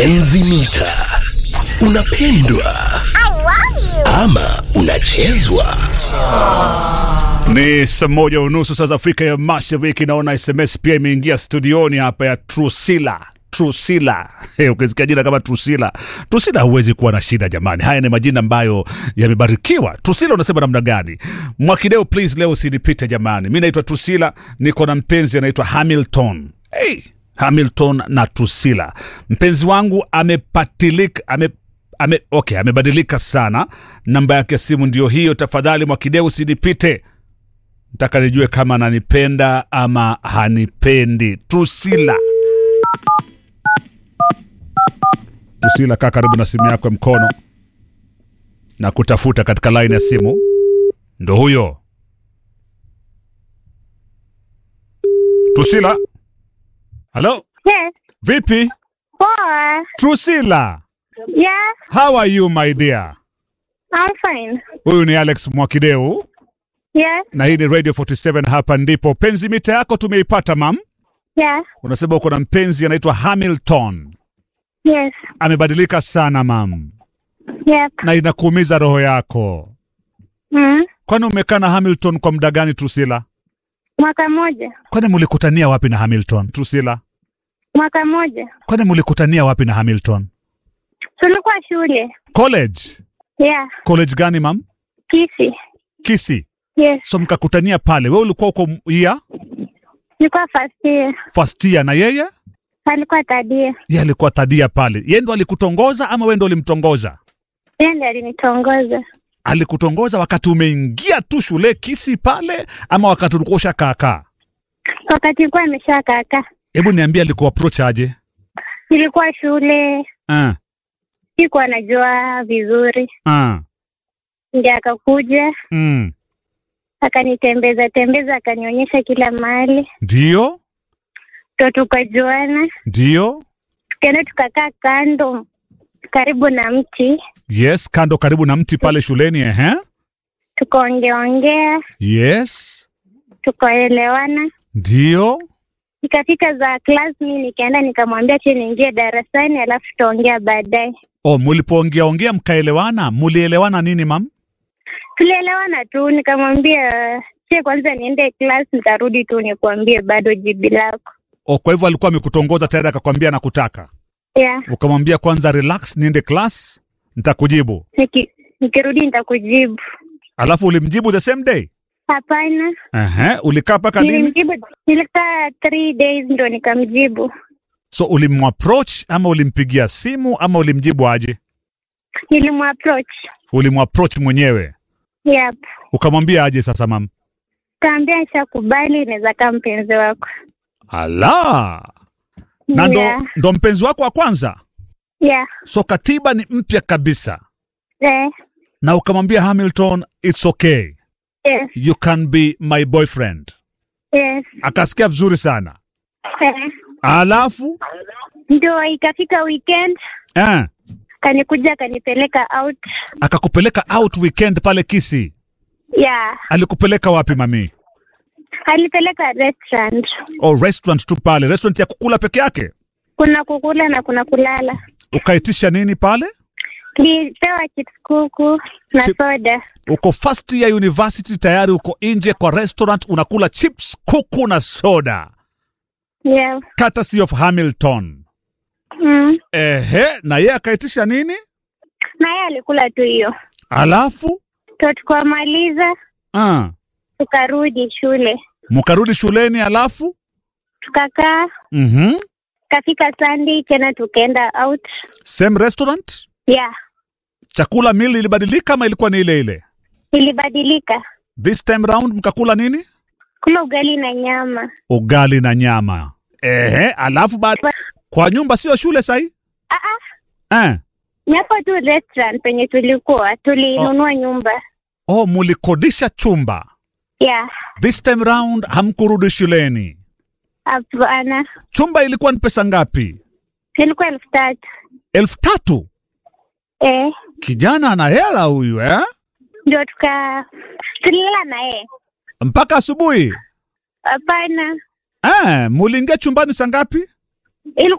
Enzi mita. Unapendwa ama unachezwa? Ni saa moja unusu saa za Afrika ya Mashariki. Naona SMS pia imeingia studioni hapa ya Trusila. Trusila. Hey, ukisikia jina kama Trusila, Trusila huwezi kuwa na shida jamani. Haya ni majina ambayo yamebarikiwa. Trusila unasema namna gani? Mwakideo, please leo usinipite jamani. Mi naitwa Trusila, niko na mpenzi anaitwa Hamilton. Hey, Hamilton na Trusila. Mpenzi wangu amepatilika ame ame, okay, amebadilika sana. Namba yake ya simu ndio hiyo. Tafadhali Mwakideu usinipite nataka nijue kama ananipenda ama hanipendi. Trusila, Trusila, kaa karibu na simu yako ya mkono na kutafuta katika laini ya simu. Ndo huyo Trusila. Halo, Yes. vipi Poa. Trusila? Yeah, How are you my dear? I'm fine. Huyu ni Alex Mwakideu Yes. na hii ni Radio 47 hapa ndipo. Penzi mita yako tumeipata mam. Yeah. Unasema uko na mpenzi anaitwa Hamilton. Yes. Amebadilika sana mam, Yep. na inakuumiza roho yako. Mm. Kwani umekaa na Hamilton kwa muda gani Trusila? Mwaka moja. Kwani mulikutania wapi na Hamilton Trusila? Mwaka moja. Kwani mulikutania wapi na Hamilton? Tulikuwa shule. College. Yeah. College gani mam? Kisi. Kisi. Yes. So mkakutania pale. Wewe ulikuwa uko year Nilikuwa first year. first year na yeye? Alikuwa tadia. Yeye alikuwa tadia pale. Yeye ndo alikutongoza ama wewe ndo ulimtongoza? Yeye ndiye alinitongoza. Alikutongoza wakati umeingia tu shule Kisi pale ama wakati ulikuwa ushakaakaa? Wakati nilikuwa nimeshakaa kaa. Hebu niambie alikuwa approach aje? Nilikuwa shule. Ah, Sikuwa najua vizuri. ah, Ndiye akakuja, mm. akanitembeza tembeza, akanionyesha kila mahali. Ndio, Ndo tukajuana. ndio. Tukaenda tukakaa kando karibu na mti. Yes, kando karibu na mti pale shuleni ehe. tukaongeaongea Yes, tukaelewana ndio. ikafika za class mi nikaenda nikamwambia che niingie darasani alafu tutaongea baadaye Oh, mulipoongea ongea mkaelewana, mulielewana nini mam? tulielewana tu nikamwambia che kwanza niende class nitarudi tu nikuambie bado jibi lako Oh, kwa hivyo alikuwa amekutongoza tayari akakwambia nakutaka. yeah. Ukamwambia kwanza relax, niende class, nitakujibu. Niki, nikirudi nitakujibu Alafu ulimjibu the same day? hapana Ehe, ulikaa mpaka lini? nilimjibu nilikaa three days ndo nikamjibu So ulimapproach ama ulimpigia simu ama ulimjibu aje? nilimapproach Ulimapproach mwenyewe. yep Ukamwambia aje sasa mam? kaambia shakubali inaweza kaa mpenzi wako Ala. Na ndo, yeah. ndo mpenzi wako wa kwanza? yeah. So katiba ni mpya kabisa. Eh, Na ukamwambia Hamilton, it's okay. yes, You can be my boyfriend. yes. Akasikia vizuri sana. Eh. Alafu Ndio ikafika weekend eh, kanikuja akanipeleka out. akakupeleka out weekend pale Kisi. Yeah, Alikupeleka wapi mami? alipeleka restaurant. Oh, restaurant tu pale, restaurant ya kukula peke yake. Kuna kukula na kuna kulala. Ukaitisha nini pale? Nilipewa chips kuku na Chip- soda. Uko first year university tayari, uko nje kwa restaurant unakula chips, kuku na soda, Yeah. courtesy of Hamilton. Mm. Ehe, na yeye akaitisha nini? Na yeye alikula tu hiyo. Alafu To tukamaliza ah, tukarudi shule. mkarudi shuleni, alafu Tukakaa mhm, kafika Sunday tena tukaenda out. same restaurant. Yeah. Chakula meal ilibadilika ama ilikuwa ni ile ile? Ilibadilika. This time round mkakula nini? Kula ugali na nyama. Ugali na nyama. Ehe, alafu baada kwa nyumba sio shule sahi? Ah ah. Eh. Ni hapo tu restaurant penye tulikuwa tulinunua nyumba. Oh, mulikodisha chumba. Yeah. This time round hamkurudi shuleni. Hapana. Chumba ilikuwa ni pesa ngapi? Ilikuwa elfu tatu. elfu tatu. Eh. Kijana ana hela huyu eh? Ndio tuka tulilala na yeye. Mpaka asubuhi Hapana. eh? Muliingia chumbani saa ngapi? Ilikuwa